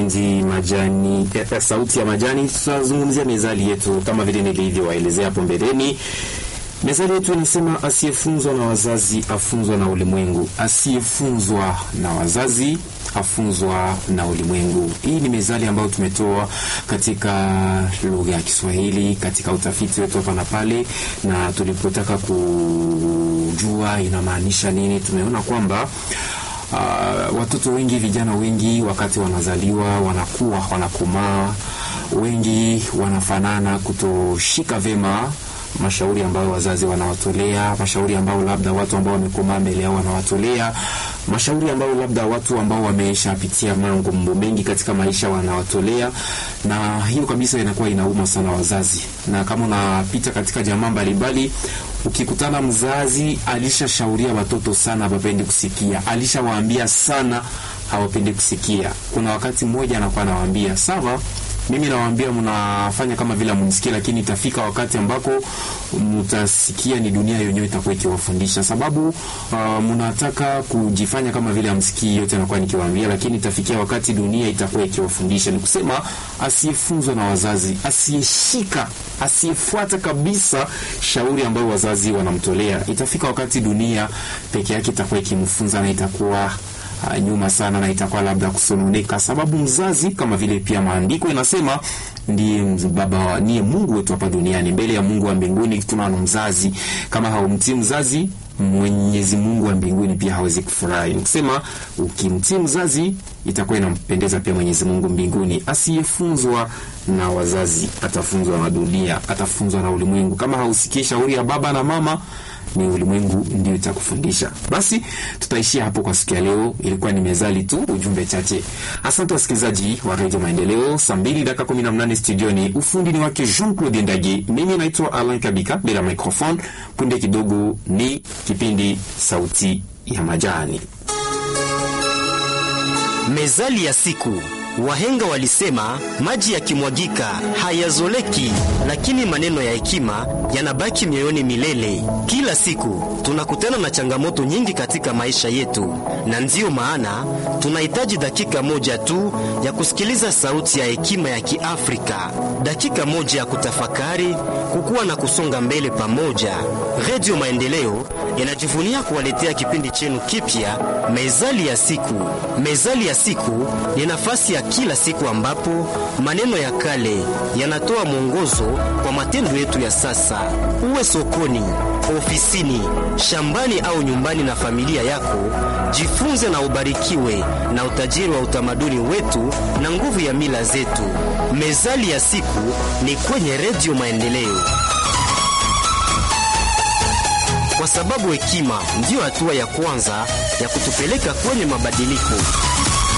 kipindi majani eh, sauti ya majani, tutazungumzia mezali yetu kama vile nilivyowaelezea hapo mbeleni. Mezali yetu inasema asiyefunzwa na wazazi afunzwa na ulimwengu, asiyefunzwa na wazazi afunzwa na ulimwengu. Hii ni mezali ambayo tumetoa katika lugha ya Kiswahili katika utafiti wetu hapa na pale, na tulipotaka kujua inamaanisha nini, tumeona kwamba Uh, watoto wengi, vijana wengi, wakati wanazaliwa wanakuwa wanakomaa, wengi wanafanana kutoshika vema mashauri ambayo wazazi wanawatolea, mashauri ambayo labda watu ambao wamekomaa mbele yao wanawatolea, mashauri ambayo labda watu ambao wameshapitia mambo mengi katika maisha wanawatolea, na hiyo kabisa inakuwa inauma sana wazazi. Na kama unapita katika jamaa mbalimbali, ukikutana mzazi alishashauria watoto sana, hawapendi kusikia, alishawaambia sana, hawapendi kusikia. Kuna wakati mmoja anakuwa anawaambia sawa mimi nawaambia mnafanya kama vile mnisikia, lakini itafika wakati ambako mtasikia ni dunia yenyewe itakuwa ikiwafundisha, sababu uh, mnataka kujifanya kama vile amsikii yote anakuwa nikiwaambia, lakini itafikia wakati dunia itakuwa ikiwafundisha. Ni kusema asiyefunzwa na wazazi, asiyeshika, asiyefuata kabisa shauri ambayo wazazi wanamtolea, itafika wakati dunia peke yake itakuwa ikimfunza na itakuwa Uh, nyuma sana na itakuwa labda kusononeka, sababu mzazi kama vile pia maandiko inasema ndiye baba, ndiye Mungu wetu hapa duniani. Mbele ya Mungu wa mbinguni tunaona mzazi. Kama haumtii mzazi, Mwenyezi Mungu wa mbinguni pia hawezi kufurahi. Nikusema ukimtii mzazi itakuwa inampendeza pia Mwenyezi Mungu mbinguni. Asiyefunzwa na wazazi atafunzwa na dunia, atafunzwa na ulimwengu. Kama hausikii shauri ya baba na mama ni ulimwengu ndio itakufundisha. Basi tutaishia hapo kwa siku ya leo. Ilikuwa ni mezali tu, ujumbe chache. Asante wasikilizaji wa Radio Maendeleo. Saa mbili dakika kumi na mnane studioni, ufundi ni wake Jean Claude Ndage, mimi naitwa Alain Kabika bila microphone. Punde kidogo ni kipindi sauti ya majani, mezali ya siku. Wahenga walisema maji yakimwagika hayazoleki, lakini maneno ya hekima yanabaki mioyoni milele. Kila siku tunakutana na changamoto nyingi katika maisha yetu, na ndiyo maana tunahitaji dakika moja tu ya kusikiliza sauti ya hekima ya Kiafrika, dakika moja ya kutafakari, kukua na kusonga mbele pamoja. Redio Maendeleo inajivunia kuwaletea kipindi chenu kipya, mezali ya siku. Mezali ya siku ni nafasi ya kila siku ambapo maneno ya kale yanatoa mwongozo kwa matendo yetu ya sasa. Uwe sokoni, ofisini, shambani au nyumbani na familia yako, jifunze na ubarikiwe na utajiri wa utamaduni wetu na nguvu ya mila zetu. Mezali ya siku ni kwenye Redio Maendeleo, kwa sababu hekima ndiyo hatua ya kwanza ya kutupeleka kwenye mabadiliko.